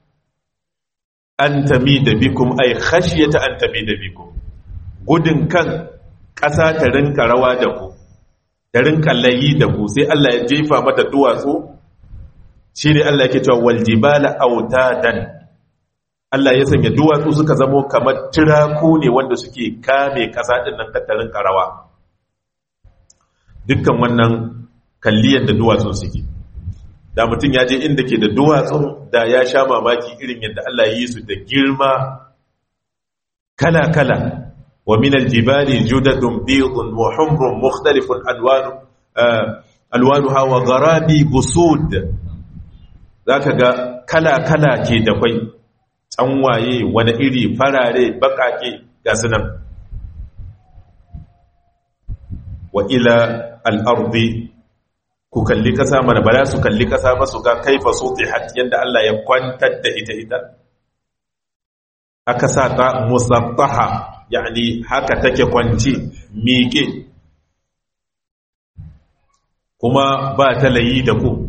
an tamida bikum ay khashyata an tamida bikum gudun kan ƙasa ta rinka rawa da ku da rinka layi da ku sai Allah ya jefa mata duwatsu shi ne Allah yake cewa waljibala autadan Allah ya sanya duwatsu suka zamo kamar tiraku ne wanda suke kame kasa din nan tattarin karawa dukkan wannan kalliyar da duwatsun suke da mutum ya je inda ke da duwatsun da ya sha mamaki irin yadda Allah ya yi su da girma kala-kala ومن الجبال جدد بيض وحمر مختلف ألوان ألوانها وغرابي بسود ذاك كلا كلا كي دقوي تنواye wani iri farare bakake ga sunan wa ila al'ardi ku kalli kasa mana ba za su kalli kasa ba su ga kaifa sutihat yanda Allah ya kwantar da ita ita aka sa ta musattaha yani haka take kwanci miƙe kuma ba ta layi da ku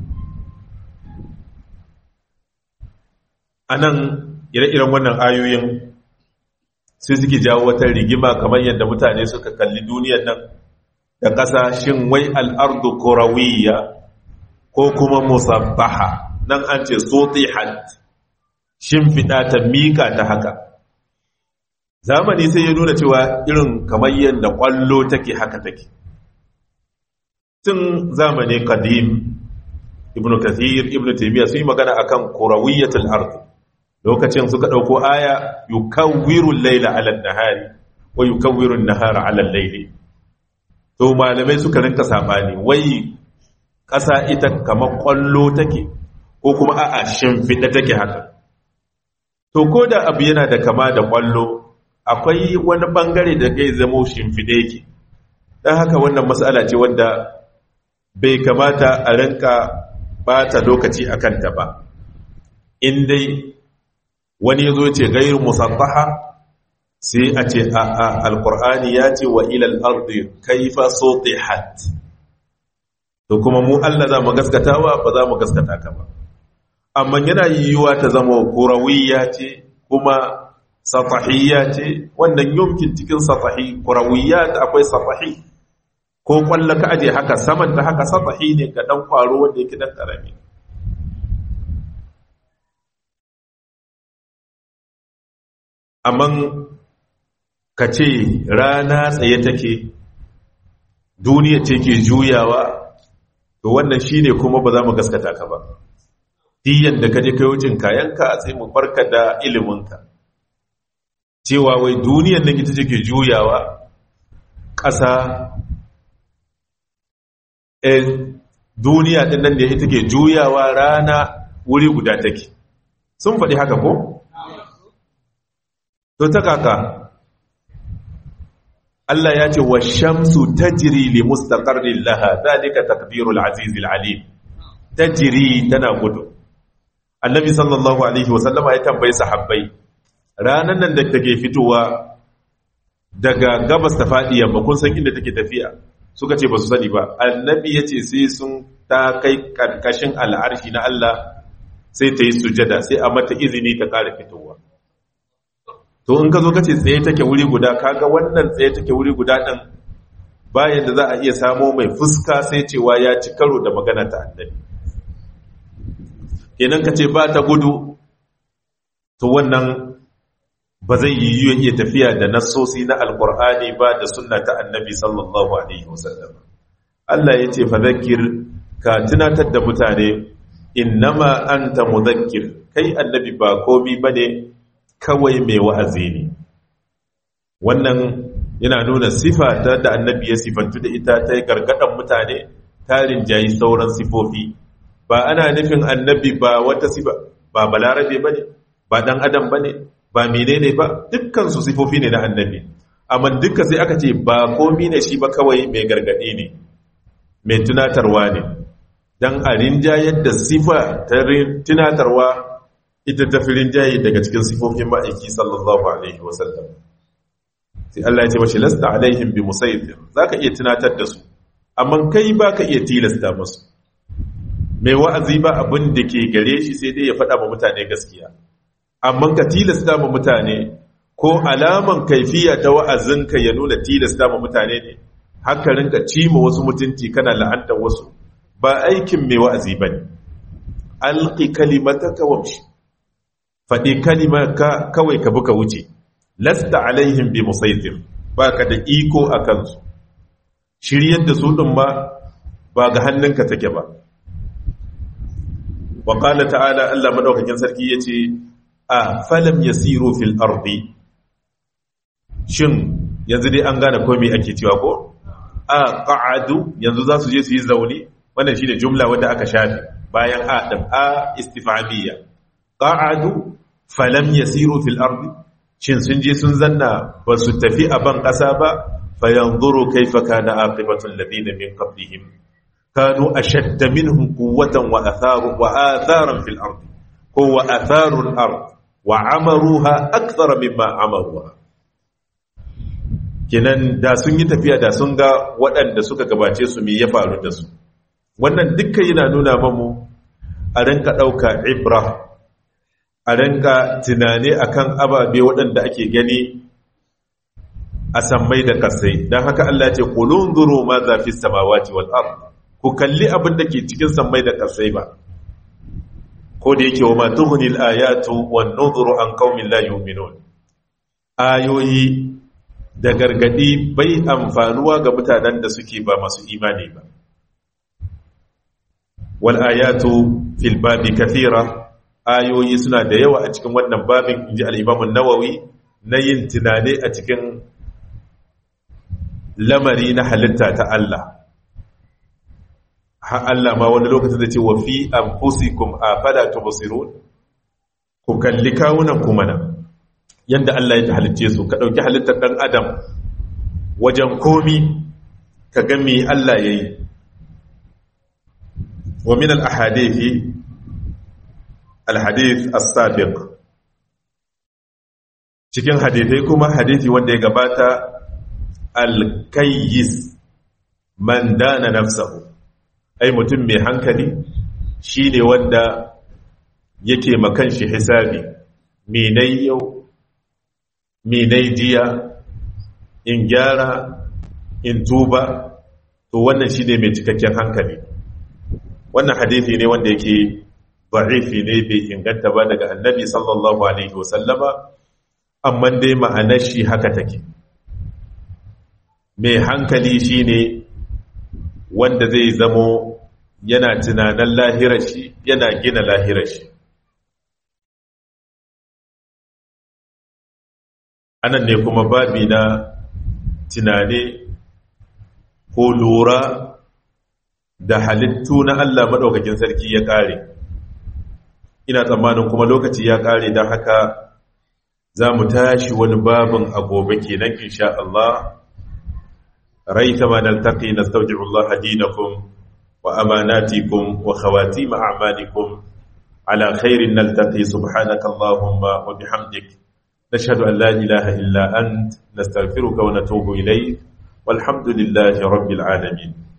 a nan ire-iren wannan ayoyin sai suke jawo wata rigima kamar yadda mutane suka kalli duniyar nan da ƙasa shin wai al'ardu kurawiyya ko kuma musabbaha nan an ce sotihat shin fiɗa ta miƙa ta haka zamani sai ya nuna cewa irin kamar yadda kwallo take haka take tun zamani kadim ibn kathir ibn taymiya sun yi magana akan kurawiyatul ard lokacin suka dauko aya yukawwiru al-layla 'ala an-nahari wa yukawwiru an-nahara 'ala al-layli to malamai suka rinka sabani wai ƙasa ita kamar kwallo take ko kuma a'a shimfiɗa take haka to ko da abu yana da kama da kwallo akwai wani bangare da zai zamo shimfide yake don haka wannan matsala ce wanda bai kamata a rinka bata lokaci a kanta ba in dai wani ya zo ce gairu musattaha sai a ce a a alkur'ani ya ce wa ilal ardi kaifa sutihat to kuma mu Allah za mu gaskatawa ba za mu gaskata ka ba amma yana yiwuwa ta zama kurawiyya ce kuma satahiyya ce wannan yumkin cikin satahi kurawiyat akwai satahi ko kwallo ka aje haka saman ta haka satahi ne ga dan kwaro wanda yake dan karami amma ka ce rana tsaye take duniya ce ke juyawa to wannan shine kuma ba za mu gaskata ka ba diyan da ka je kai wucin kayanka sai mu barka da iliminka cewa wai duniyan nan ita take juyawa ƙasa e duniya ɗin nan da ita ke juyawa rana wuri guda take sun faɗi haka ko? to ta kaka Allah ya ce wa shamsu tajri li mustaqarrin laha dalika takbirul azizil alim tajri tana gudu annabi sallallahu alaihi wasallama ya tambayi sahabbai ranan nan da take fitowa daga gabas ta fadi yamma kun san inda take tafiya suka ce ba su sani ba annabi ya ce sai sun ta kai karkashin al'arshi na Allah sai ta yi sujada sai a mata izini ta ƙara fitowa to in ka zo ka ce tsaye take wuri guda kaga wannan tsaye take wuri guda ɗin bayan da za a iya samo mai fuska sai cewa ya ci karo da magana ta annabi kenan ka ce ba ta gudu to wannan ba zai yi yiwu iya tafiya da nassosi na alkur'ani ba da sunna ta annabi sallallahu alaihi wasallam Allah ya ce fadhakkir ka tunatar da mutane innama anta mudhakkir kai annabi ba komi bane kawai mai wa'azi ne wannan yana nuna sifa ta da annabi ya sifantu da ita ta yi gargadan mutane tarin jayi sauran sifofi ba ana nufin annabi ba wata sifa ba balarabe bane ba dan adam bane ba menene ba dukkan su sifofi ne na annabi amma dukkan sai aka ce ba komi ne shi ba kawai mai gargadi ne mai tunatarwa ne dan a rinjayar da sifa ta tunatarwa ita ta fi rinjaye daga cikin sifofin ma'aiki sallallahu alaihi wasallam sai Allah ya ce mashi lasta alaihim bi musaytir zaka iya tunatar da su amma kai baka iya tilasta musu mai wa'azi ba abin da ke gare shi sai dai ya faɗa ma mutane gaskiya amma ka tilasta ma mutane ko alaman kaifiya ta wa'azinka ya nuna tilasta ma mutane ne haka rinka cima wasu mutunci kana la'antar wasu ba aikin mai wa'azi bane alqi kalimataka wamshi faɗi ka kawai ka buka wuce lasta alaihim bi musaitir baka da iko a kansu shiryar da su ɗin ma ba ga hannunka take ba wa qala ta'ala Allah madaukakin sarki yace a falam yasiru fil ardi shin yanzu dai an gane komai ake cewa ko a qa'adu yanzu za su je su yi zaune wannan shine jumla wanda aka shafe bayan a din a istifhamiyya qa'adu falam yasiru fil ardi shin sun je sun zanna ba su tafi a ban ƙasa ba fayanzuru kaifa kana aqibatu alladhina min qablihim kanu ashadda minhum quwwatan wa atharu wa atharan fil ardi ko wa atharu al ard wa amaruha akthara mimma amaruha kenan da sun yi tafiya da sun ga waɗanda suka gabace su me ya faru da su wannan dukkan yana nuna mamu a rinka ɗauka ibra a rinka tunani akan ababe waɗanda ake gani a sammai da kasai don haka Allah ce kulun zuru ma zafi samawati wal ard ku kalli abin da ke cikin sammai da kasai ba ko da yake wa ma tuhni al ayatu wan nuzuru an qaumin la yu'minun ayoyi da gargadi bai amfanuwa ga mutanen da suke ba masu imani ba wal ayatu fil babi kathira ayoyi suna da yawa a cikin wannan babin inji al-Imam nawawi na yin tunane a cikin lamari na halitta ta Allah ha Allah ma wani lokacin da ce wa fi anfusikum afala tubsirun ku kalli kawunan ku mana yanda Allah ya halicce su ka dauki halittar dan adam wajen komi ka ga me Allah yayi wa min al-ahadithi al-hadith as-sabiq cikin hadithai kuma hadithi wanda ya gabata al-kayyis man dana nafsahu ai mutum mai hankali shine wanda yake makan shi hisabi menai yau menai jiya in gyara in tuba to wannan shine mai cikakken hankali wannan hadithi ne wanda yake da'ifi ne bai inganta ba daga annabi sallallahu alaihi wasallama amma dai ma'anar shi haka take mai hankali shine wanda zai zamo yana tunanin lahirar shi yana gina lahirar shi anan ne kuma babi na tunane ko lura da halittu na Allah maɗaukakin sarki ya ƙare ina tsammanin kuma lokaci ya ƙare don haka za mu tashi wani babin a gobe kenan insha Allah raita ma naltaqi nastawdi'u Allah dinakum wa amanatikum wa khawatim a'malikum ala khairin naltaqi subhanaka Allahumma wa bihamdik nashhadu an la ilaha illa ant nastaghfiruka wa natubu ilayk والحمد لله رب العالمين